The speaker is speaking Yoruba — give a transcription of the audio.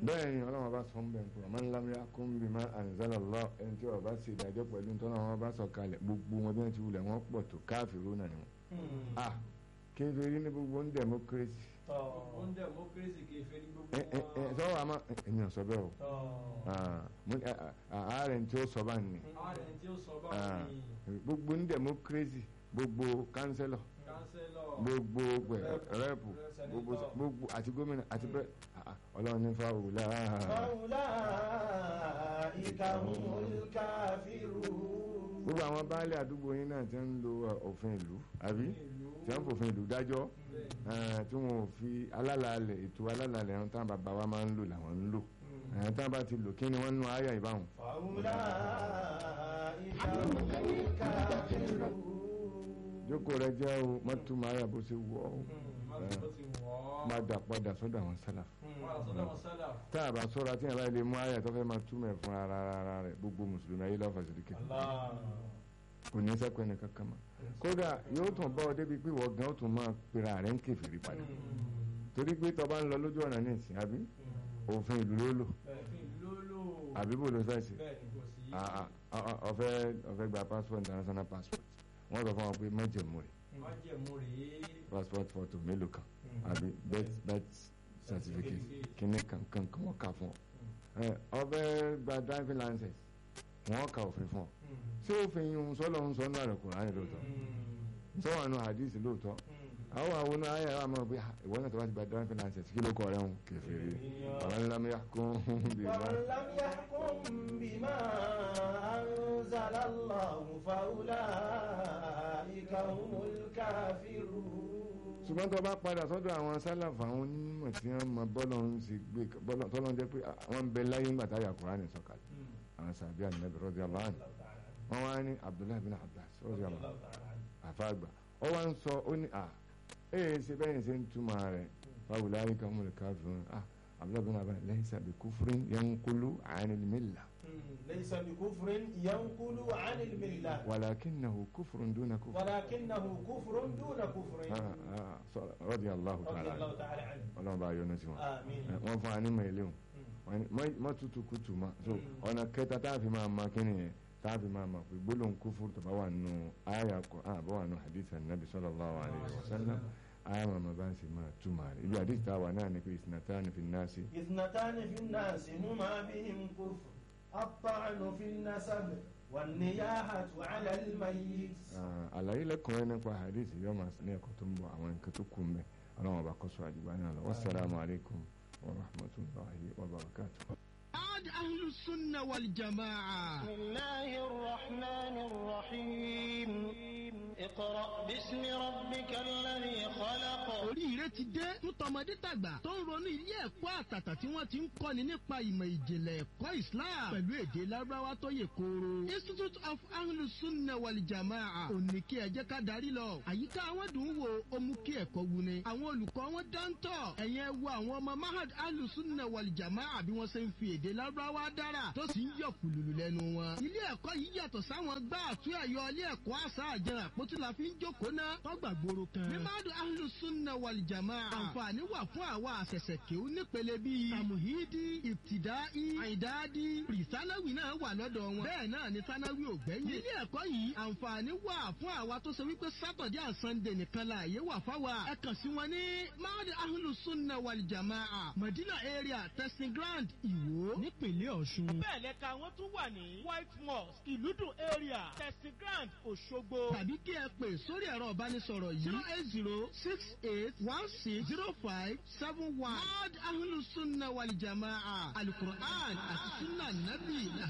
bẹ́ẹ̀ ni ọlọ́run bá sọ ń bẹ̀ fún ọmọ ńlá mi kún bí má anzala Allah ẹni tí ọba ṣe ìdájọ́ pẹ̀lú nítorí àwọn bá sọ kalẹ̀ gbogbo wọn bí wọ́n ti wulẹ̀ wọ́n pọ̀ tó káfíìrú náà ni wọn. ah kéferí ní gbogbo ń democracy ó ń democracy kẹfẹ́ ní gbogbo ẹ ẹ ẹ sọ́wọ́ àmọ́ èmi ò sọ bẹ́ẹ̀ o Ah, mo ní, ah, ah, ààrẹ tí ó sọ bá ní ààrẹ tí ó sọ bá Ah, ní gbogbo ń democracy gbogbo kánsẹ́lọ̀ kánsẹ́lọ̀ gbogbo pẹ- Rep, rẹ́pù gbogbo senator. gbogbo àti gómìnà àti bẹ́ẹ̀ ah, ah, ọlọ́run ní fáwọlá فأولئك هم الكافرون gbogbo àwọn baálé àdúgbò yín náà ti ń lo uh, òfin ìlú àbí tí wọ́n fòfin ìlú dájọ́ eh, tí wọ́n ò fi alálàálẹ̀ ètò alálàálẹ̀ ẹ̀hún táwọn bàbá wa máa ń lò làwọn ń lò ẹ̀hún táwọn bá ti lò kí ni wọ́n nú àyà ìbáwọn. فأولئك هم الكافرون jókòó rẹ jẹ́ o mọ́tò àyà bó ṣe wọ̀ ọ́ mọ́tò ti wọ́ ọ́ padà padà sọ́dọ̀ àwọn sálà. wọ́n àtọ́dọ̀ wọn sálà tá a bá sọ́ra tí yàrá ilé mú àyà tó fẹ́ máa túmọ̀ fún ara ara rẹ̀ gbogbo mùsùlùmí ayé lọ́fà sídìkì kò ní sẹ́kọ̀ọ́ ẹnì kankan mọ́ kódà yóò tún bọ́ ọ débi pé ìwọ gan ó tún máa pera rẹ̀ ń kèfèrí padà torí pé tọba ń lọ lójú ọ̀nà ní ìsìn àbí òfin ìlú ló lò òfin lólò àbí bò ló fẹ́ ṣe bẹ́ẹ̀ ni kò sí Ah, ah, ah, ah, ọ̀fẹ́ ọ̀fẹ́ gba passport international passport wọ́n sọ fún wọn pé májẹ̀mú rẹ̀ májẹ̀mú rèé passport photo mélòó kan àbí birth birth certificate kíní kan kan kan wọ́n kà fún ọ Ẹ, ọ̀fẹ́ gba driving license wọ́n kà òfin fún ọ ṣé òfin yìí sọ́lọ́ ń sọ náà rẹ̀ Kùránì lóòótọ́ sọ́wọ́n àánú hadith lóòótọ́ àwọn àwọn náà ayé àwọn ọmọ pé ah, ìwọ náà tó bá ti gba driving license kí ló kọ rẹ̀ ń kèfèrí ọ̀rọ̀ ńlá mi yà kún bí wọ́n. ومن لم يحكم بما أنزل الله فأولئك هم الكافرون ṣùgbọ́n tó bá padà sọ́dọ̀ àwọn sálàfà àwọn onímọ̀ tí wọ́n mọ bọ́lọ̀ ń ṣe gbé bọ́lọ̀ tọ́lọ́ ń jẹ́ pé wọ́n ń bẹ láyé ńgbà táyà Kùránì sọ̀kalẹ̀ àwọn sàbí ànábì radiyallahu anhu wọ́n wá ní Abdullahi bin Abbas radiyallahu anhu àfàgbà ó wá ń sọ ó ní à ee ṣe bẹ́ẹ̀ ni ṣe ń túmọ̀ rẹ̀ faulaika humul kafirun ah Abdullahi bin Abbas laysa bi kufrin yanqulu anil millah ليس بكفر ينقل عن الملة walakinahu kufrun duna kufr ولكنه كفر دون كفر Ah, ah, sọ- radiyallahu رضي ta'ala الله anhu تعالى عنه ọlọ́run bá yọ́nú sí wọn. آمين wọ́n fún wa ní mẹ́lẹ́hùn wọ́n ní mọ́- mọ́ tutù kutù ma so ọ̀nà kẹta tá a fi máa ma kíni yẹn tá a fi máa ma pé gbólóhùn kúfúrú tó bá wà nù àyà Qur'an àbọ̀ wà nù hadith anabi sallallahu alayhi wa sallam àyà màmá bá ń sì máa túmọ̀ rẹ̀ ibi hadith tá a wà náà ni pé isnatani fi nasi اثنتان في الناس هما بهم كفر الطعن في النسب والنياحة على الميت Ah, àlàyé lẹ́kùnrin nípa hadith yóò máa ní ẹ̀kọ́ tó ń bọ̀ àwọn nǹkan tó kù mẹ́ ọlọ́run ọba kọ́sọ́ àdìbá náà lọ wassalamu alaikum wa rahmatullahi wa barakatuh. عاد أهل السنة والجماعة بسم الله الرحمن الرحيم اقرأ باسم ربك الذي خلق oríire ti dé fún tọmọdé tàgbà tó ń ronú ilé ẹ̀kọ́ àtàtà tí wọ́n ti ń kọ́ni nípa ìmọ̀ ìjìnlẹ̀ ẹ̀kọ́ Islam pẹ̀lú èdè lárúbáwá tó yè kooro. Institute of Ahlus Sunnah wal Jamaa òní kí ẹ jẹ́ ká darí lọ. àyíká àwọn dùn ún wo ó mú kí ẹ̀kọ́ wuni. àwọn olùkọ́ wọn dáńtọ̀ ẹ̀yẹn wo àwọn ọmọ Mahad Ahlus Sunnah wal Jamaa bí wọ́n ṣe ń fi èdè lárúbáwá dára tó sì ń yọ kùlùlù lẹ́nu wọn. ilé ẹ̀kọ́ yìí yàtọ̀ sáwọn gbá àtúnyà ẹ̀yọ ilé ẹ̀kọ́ àṣà àjẹrà àpótí la fi ń jókòó ná tọ́gbà gbòòrò kan. ní Mahad Ahlus Sunnah wal Jamaa àǹfààní wà fún àwa àṣẹ̀ṣẹ̀ kéwú nípele bíi tamuhidi ibtidai àìdádi rìsánáwì náà wà lọ́dọ̀ wọn. bẹ́ẹ̀ náà ni sánáwì ò gbẹ́yìn. nílé ẹ̀kọ́ yìí àǹfààní wà fún àwa tó ṣe wípé sátọ̀dé and sunday nìkan la àyè wà fáwa. ẹ kàn sí wọn ní Mahad Ahlus Sunnah wal Jamaa Madina area testing ground Ìwó nípínlẹ̀ Ọ̀ṣun. bẹ́ẹ̀ lẹ́ka wọn tún wà ní white mosque ìlúdùn area testing ground Òṣogbo. tàbí kí ẹ pè sórí ẹ̀rọ ìbánisọ̀rọ̀ yìí zero eight zero six eight one six zero five seven one. Mahad Ahlus Sunnah wal Jamaa alukur'an àti sunna nabi